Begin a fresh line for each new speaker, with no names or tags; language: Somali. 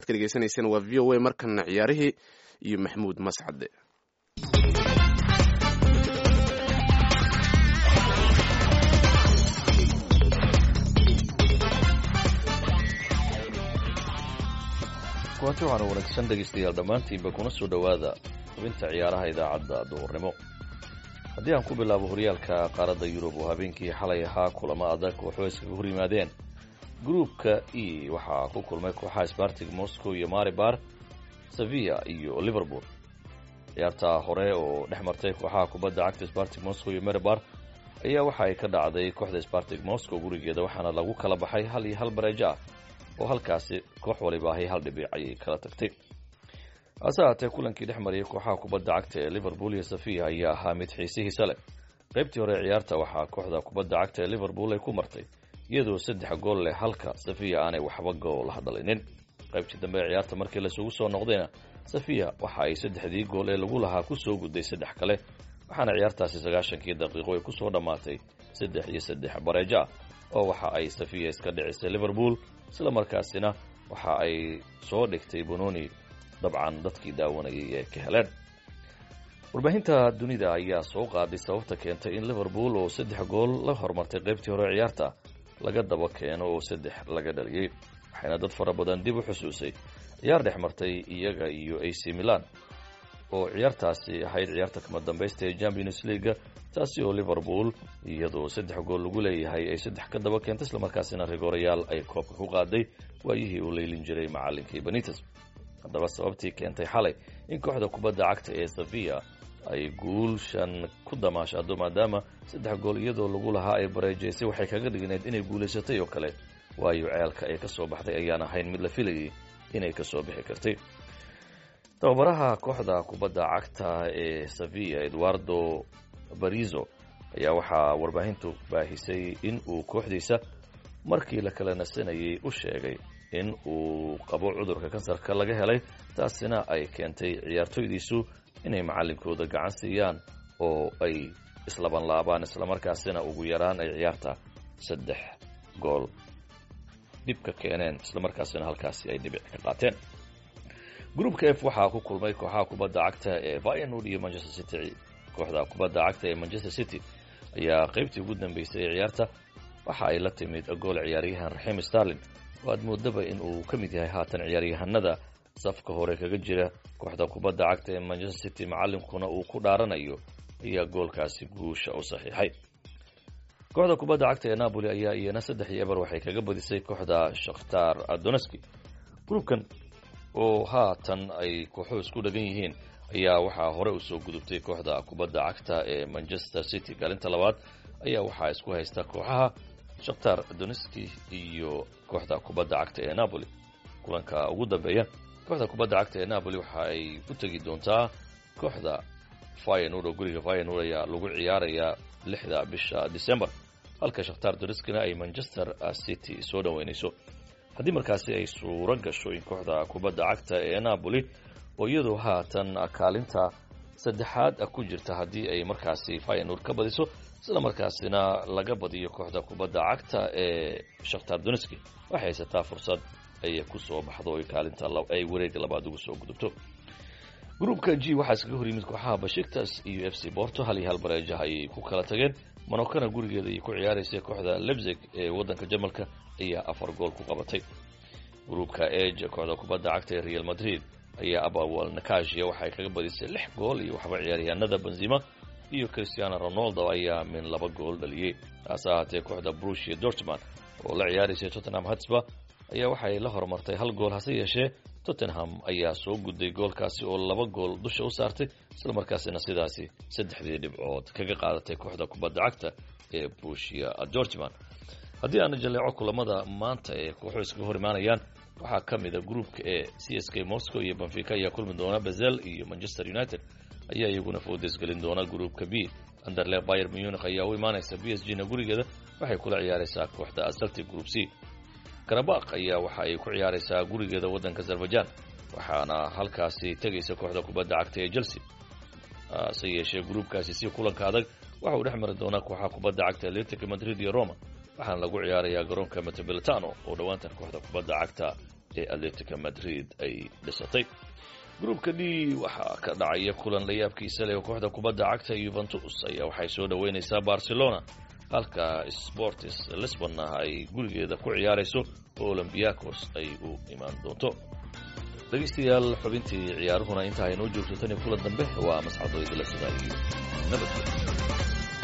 ka dhegeysanayseen waa v o a markana ciyaarihii iyo maxamuud mascade
kulanti waxaana wanaagsan dhegaystayaal dhammaantiinba kuna soo dhowaada xubinta ciyaaraha idaacadda duhurnimo haddii aan ku bilaabo horyaalka qaaradda yurub oo habeenkii xalay ahaa kulamo adag waxoo iskaga hor yimaadeen gruupka e waxaa ku kulmay kooxaha spartig moscow iyo maribar sevilla iyo liverpool ciyaartaa hore oo dhex martay kooxaha kubadda cagta spartig moscow iyo maribar ayaa waxa ay ka dhacday kooxda spartig moscow gurigeeda waxaana lagu kala baxay hal iyo hal bareejo ah oo halkaasi koox waliba ahay hal dhibic ayay kala tagtay hase haatee kulankii dhex mariyay kooxaha kubadda cagta ee liverpool iyo safiya ayaa ahaa mid xiisihiisa leh qaybtii hore ciyaarta waxaa kooxda kubadda cagta ee liverpool ay ku martay iyadoo saddex gool leh halka safiya aanay waxba gool hadalinin qaybtii dambe ee ciyaarta markii lasugu soo noqdayna safiya waxa ay saddexdii gool ee lagu lahaa kusoo gudday saddex kale waxaana ciyaartaasi sagaashankii daqiiqo ay kusoo dhammaatay saddex iyo saddex bareejo ah oo waxa ay safiya iska dhicisay liverpool isla markaasina waxa ay soo dhigtay bononi dabcan dadkii daawanayay ee ka heleen warbaahinta dunida ayaa soo qaaday sababta keentay in liverpool oo saddex gool la hormartay qaybtii hore ciyaarta laga daba keeno oo saddex laga dhaliyey waxayna dad fara badan dib u xusuusay ciyaar dhex martay iyaga iyo ac milan oo ciyaartaasi ahayd ciyaarta kama dambaysta ee champions leaga taasi oo liverpool iyadoo saddex gool lagu leeyahay ay saddex ka daba keentay islamarkaasina rigorayaal ay koobka ku qaaday waayihii uu leylin jiray macallinkii benites haddaba sababtii keentay xalay in kooxda kubadda cagta ee safiya ay guulshan ku damaashado maadaama saddex gool iyadoo lagu lahaa ay bareejaysay waxay kaga dhigneyd inay guulaysatay oo kale waayo ceelka ay ka soo baxday ayaan ahayn mid la filayay inay ka soo bixi kartay tababaraha kooxda kubadda cagta ee safiya eduardo barizo ayaa waxaa warbaahintu baahisay in uu kooxdiisa markii la kala nasanayay u sheegay in uu qabo cudurka kansarka laga helay taasina ay keentay ciyaartoydiisu inay macallinkooda gacan siiyaan oo ay islabanlaabaan islamarkaasina ugu yaraan ay ciyaarta saddex gool dhibka keeneen islamarkaasina halkaasi ay dhibic ka qaateen gruupka f waxaa ku kulmay kooxaha kubadda cagta ee vianud iyo manchester city kooxda kubadda cagta ee manchester city ayaa qaybtii ugu dambeysay ee ciyaarta waxa ay la timid gool ciyaaryahan raxiim starlin oo aad moodaba in uu ka mid yahay haatan ciyaaryahanada safka hore kaga jira kooxda kubadda cagta ee manchester city macallinkuna uu ku dhaaranayo ayaa goolkaasi guusha u saxiixay kooxda kubadda cagta ee napoli ayaa iyana saddex iyo eber waxay kaga badisay kooxda shakhtar doneski gruubkan oo haatan ay kooxuhu isku dhagan yihiin ayaa waxaa hore usoo gudubtay kooxda kubadda cagta ee manchester city kaalinta labaad ayaa waxaa isku haysta kooxaha shakhtar doneski iyo kooxda kubadda cagta ee napoli kulanka ugu dambeeya kooxda kubadda cagta ee napoli waxa ay u tegi doontaa kooxda fynur oo guriga fynur ayaa lagu ciyaarayaa lixda bisha december halka shakhtar doneskina ay manchester city soo dhoweynayso haddii markaasi ay suuro gasho in kooxda kubadda cagta ee napoli oo iyadoo haatan kaalinta saddexaad ku jirta haddii ay markaasi fynur ka badiso isla markaasina laga badiyo kooxda kubadda cagta ee shakhtar doneski waxay haysataa fursad ay ku soo baxdo oy kaalinta ay wareega labaad ugu soo gudubto gruupka g waxaa iskaga hor yimid kooxaha bashiktas iyo f c borto hal iyo hal bareejaha ayay ku kala tageen monokana gurigeeda ayay ku ciyaaraysay kooxda lebzig ee waddanka jamalka ayaa afar gool ku qabatay gruupka eg kooxda kubadda cagta ee real madrid ayaa abawal nakashia waxay kaga badisay lix gool iyo waxba ciyaaryahanada benzima iyo christiano ronaldo ayaa min laba gool dhaliyey taase ahaatee kooxda brushia dortman oo la ciyaaraysay tottenham hatsba ayaa waxay la horumartay hal gool hase yeeshee tottenham ayaa soo gudday goolkaasi oo laba gool dusha u saartay islamarkaasina sidaasi saddexdii dhibcood kaga qaadatay kooxda kubadda cagta ee brushia dortman haddii aana jaleeco kulamada maanta ee kooxu iskaga hor imaanayaan waxaa ka mid a gruupka ee c s k moscow iyo benfica ayaa kulmi doona basel iyo manchester united ayaa iyaguna foodesgelin doona gruupka b anderle bayer munich ayaa u imaanaysa b s g na gurigeeda waxay kula ciyaaraysaa kooxda celtic group c karabakh ayaa waxa ay ku ciyaaraysaa gurigeeda waddanka azerbaijan waxaana halkaasi tegaysa kooxda kubadda cagta ee chelsea hase yeeshee gruupkaasi si kulanka adag waxa uu dhex mari doonaa kooxaha kubadda cagta atletic madrid iyo roma waxaana lagu ciyaarayaa garoonka metropolitano oo dhowaantan kooxda kubadda cagta ee atletica madrid ay dhisatay gruubka d waxaa ka dhacaya kulan layaabkiisa leh oo kooxda kubadda cagta yuventus ayaa waxay soo dhoweynaysaa barcelona halka sportis lisbonna ay gurigeeda ku ciyaarayso oo olombiakos ay u imaan doonto dhegaystayaal xubintii ciyaaruhuna inta aynoo joogto tan iyo kulan dambe waa mascado idila sidaa iyo nabadgel